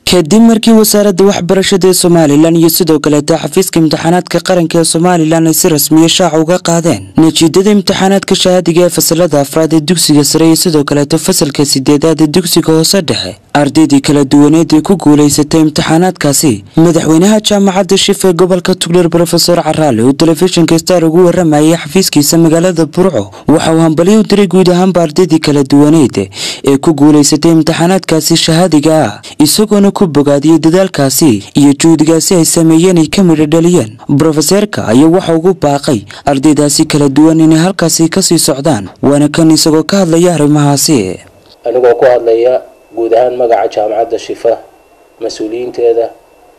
kadib markii wasaaradda waxbarashada ee somalilan iyo sidoo kaleeta xafiiska imtixaanaadka qaranka ee somalilan ay si rasmiya shaaca uga qaadeen natiijada imtixaanaadka shahaadiga ee fasalada afraad ee dugsiga sare iyo sidoo kaleeto fasalka sideedaad ee dugsiga hoose dhexe ardaydii kala duwaneed ee ku guulaysatay imtixaanaadkaasi madaxweynaha jaamacadda shif ee gobolka tugdheer brofesor caraale oo telefishinka star ugu waramayay xafiiskiisa magaalada burco waxa uu hambalyo u diray guud ahaanba ardaydii kala duwaneed ee ku guulaysatay imtixaanaadkaasi shahaadiga ah isagoona ku bogaadiyey dadaalkaasi iyo juhdigaasi ay sameeyeen ay ka midho dhaliyeen brofeseerka ayaa waxa ugu baaqay ardaydaasi kala duwan inay halkaasi kasii socdaan waana kan isagoo ka hadlaya arrimahaasi anigoo ku hadlaya guud ahaan magaca jaamacadda shifa mas-uuliyiinteeda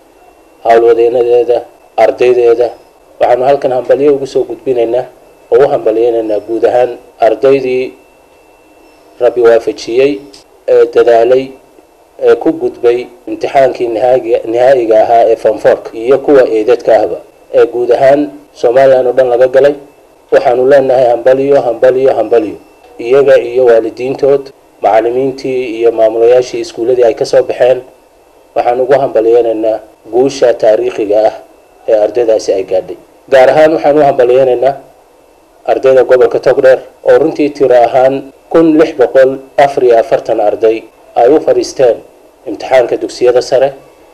howlwadeenadeeda ardaydeeda waxaanu halkan hambalyo ugu soo gudbinaynaa oo u hambalyeynaynaa guud ahaan ardaydii rabbi waafajiyey ee dadaalay ee ku gudbay imtixaankii nihaa'iga ahaa ee fonfork iyo kuwa eedadka ahba ee guud ahaan somalilan oo dhan laga galay waxaanu leenahay hambaliyo hambaliyo hambaliyo iyaga iyo waalidiintood macalimiintii iyo maamulayaashii iskuulladii ay kasoo baxeen waxaan ugu hambalyeynaynaa guusha taariikhiga ah ee ardaydaasi ay gaadhay gaar ahaan waxaan u hambalyeynaynaa ardayda gobolka togdheer oo runtii tiro ahaan kun lix boqol afar iyo afartan arday ay u fadhiisteen imtixaanka dugsiyada sare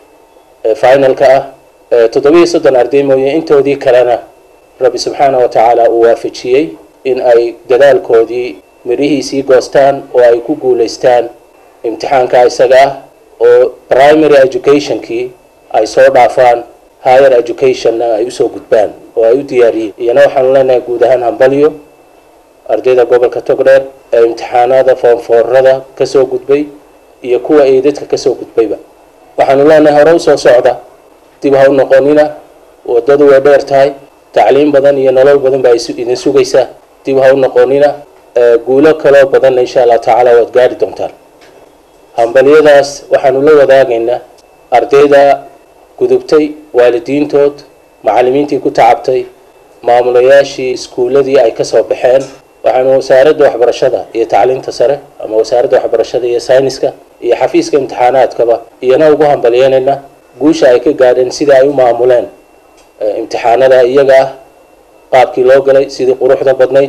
ee finalka ah toddobiiyo soddon arday mooye intoodii kalena rabbi subxaana wa tacaala uu waafajiyey in ay dadaalkoodii midhihiisii goostaan oo ay ku guulaystaan imtixaanka isaga ah oo primary educationkii ay soo dhaafaan higher educationna ay usoo gudbaan oo ay u diyaariyeen iyana waxaanu leenahay guud ahaan hambalyo ardayda gobolka togdheer ee imtixaanada foonfoorada kasoo gudbay iyo kuwa eedadka kasoo gudbayba waxaanu leenahay hore usoo socda dib ha u noqonina wadadu way dheer tahay tacliim badan iyo nolol badan baa idin sugaysaa dib ha u noqonina guulo kaloo badanna insha allah tacaala waad gaari doontaan hambalyadaas waxaanu la wadaagaynaa ardayda gudubtay waalidiintood macalimiintii ku tacabtay maamulayaashii iskuulladii ay kasoo baxeen waxaanu wasaaradda waxbarashada iyo tacliinta sare ama wasaaradda waxbarashada iyo sayniska iyo xafiiska imtixaanaadkaba iyana ugu hambalyeynaynaa guusha ay ka gaadheen sidai ay u maamuleen imtixaanada iyaga ah qaabkii loo galay sidii quruxda badnayd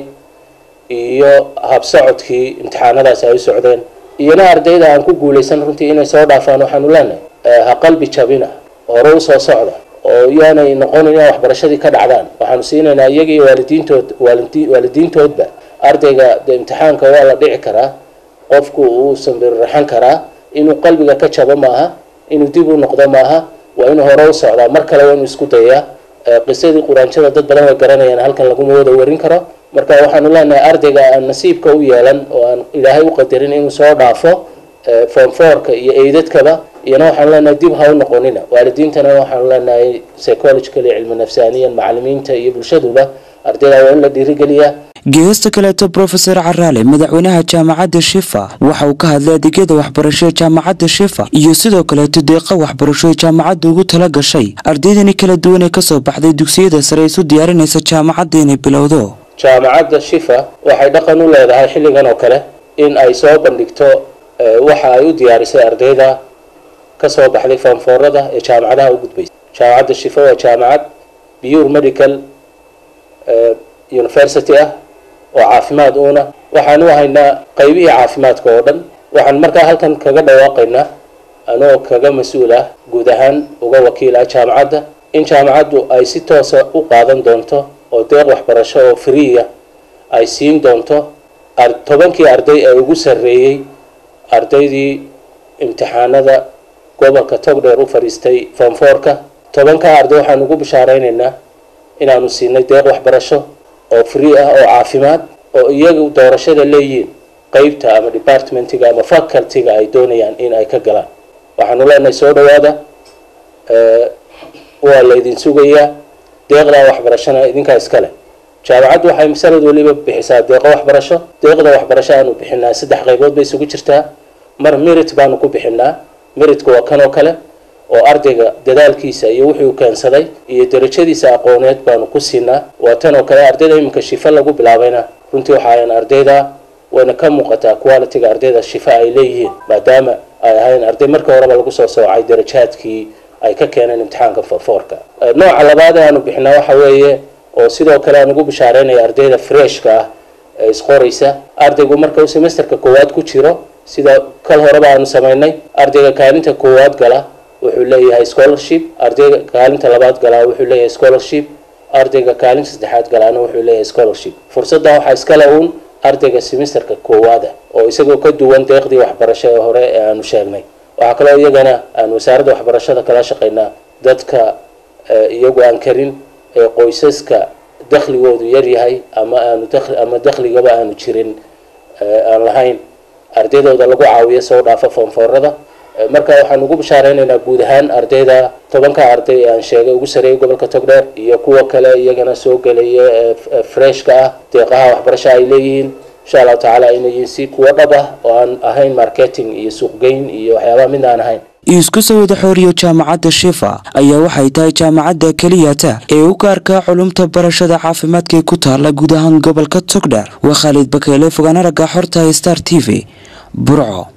iyo habsocodkii imtixaanadaasi ay u socdeen iyana ardayda aan ku guulaysan runtii inay soo dhaafaan waxaanu leenahay ha qalbi jabina hore usoo socda oo yaanay noqonin inay waxbarashadii ka dhacdaan waxaanu siinaynaa iyaga iyo waalidiintood waalidiintoodba ardayga de imtixaanka waa la dhici karaa qofku uusan biriraxan karaa inuu qalbiga ka jabo maaha inuu dib u noqdo maaha waa inuu hore u socdaa mar kale waa inuu isku dayaa qisadii quraanjada dad badan way garanayaan halkan laguma wada warin karo marka waxaanu leenahay ardayga aan nasiibka u yeelan oo aan ilaahay u qadarin inuu soo dhaafo fonforka iyo eydadkaba iyana waxaanu leenahay dib ha u noqonina waalidiintana waxaanu leenahay psychologically cilmi nafsaaniyan macalimiinta iyo bulshaduba ardayda waa in la dhiirigeliyaa geesta kaleeto brofeor caraale madaxweynaha jaamacadda shifa waxa uu ka hadlay adeegyada waxbarasho ee jaamacadda shifa iyo sidoo kaleeto deeqa waxbarasho ee jaamacadda ugu tala gashay ardaydani kala duwan ee kasoo baxday dugsiyada sare isu diyaarinaysa jaamacadda inay bilowdo jaamacadda shifa waxay dhaqan u leedahay xilligan oo kale in ay soo bandhigto waxa ay u diyaarisay ardayda kasoo baxday foonfoorada ee jaamacadaha u gudbaysa jaamacadda shifa waa jaamacad pure medical university ah oo caafimaad uuna waxaanu haynaa qaybihii caafimaadka oo dhan waxaan markaa halkan kaga dhawaaqaynaa anoo kaga mas-uul ah guud ahaan uga wakiil ah jaamacadda in jaamacaddu ay si toosa u qaadan doonto oo deeq waxbarasho oo freeya ay siin doonto tobankii arday ee ugu sarreeyey ardaydii imtixaanada gobolka togdheer u fadhiistay fonforka tobankaa arday waxaan ugu bishaaraynaynaa inaanu siinay deeq waxbarasho oo free ah oo caafimaad oo iyagu doorashada leeyihiin qeybta ama departmentiga ama facultyga ay doonayaan in ay ka galaan waxaanu leenahay soo dhawaada waa laydin sugayaa deeqdaa waxbarashona idinkaa iskale jaamacaddu waxay sanad waliba bixisaa deeqo waxbarasho deeqda waxbarasho aanu bixinaa saddex qaybood bay isugu jirtaa mar merit baanu ku bixinaa meritka waa kan oo kale oo ardayga dadaalkiisa iyo wuxuu keensaday iyo darajadiisa aqooneed baanu ku siinaa waa tan oo kale ardayda iminka shifa lagu bilaabayna runtii waxaayan ardayda wayna ka muuqataa qualitiga ardayda shifa ay leeyihiin maadaama ay ahayn arday markii horeba lagu soo soocay darajaadkii ay ka keeneen imtixaanka foorka nooca labaad ee aanu bixinaa waxa weeye oo sidoo kale aan ugu bishaareynaya ardayda freshka ah ee isqoraysa ardaygu marka uu semesterka koowaad ku jiro sida kal horeba aanu samaynay ardayga kaalinta koowaad gala wuxuu leeyahay scholarship ardayga kaalinta labaad galaa wuxuu leeyahay scholarship ardayga kaalinta saddexaad galaana wuxuu leeyahay scholarship fursadda waxaa iskale uun ardayga semesterka koowaada oo isagoo ka duwan deeqdii waxbarasho ee hore ee aanu sheegnay waxaa kaloo iyagana aan wasaaradda waxbarashada kala shaqaynaa dadka iyagu aan karin ee qoysaska dakhligoodu yaryahay ama aanu ama dakhligaba aanu jirin aan lahayn ardaydooda lagu caawiyo soo dhaafa foonfoorada marka waxaan ugu bishaareynayna guud ahaan ardayda tobanka arday ee aan sheegay ugu sareeyay gobolka togdheer iyo kuwa kale iyagana soo gelaya ee freshka ah deeqaha waxbarasho ay leeyihiin insha allahu tacaala inay yihiin si kuwo dhab ah oo aan ahayn marketing iyo suuqgeyn iyo waxyaabaha mid aan ahayn isku sawida xooriyo jaamacadda shifa ayaa waxay tahay jaamacadda keliyata ee u gaarka culumta barashada caafimaadka ee ku taala guud ahaan gobolka togdheer waa khaalid bakeele fogaan aragga xorta star t v burco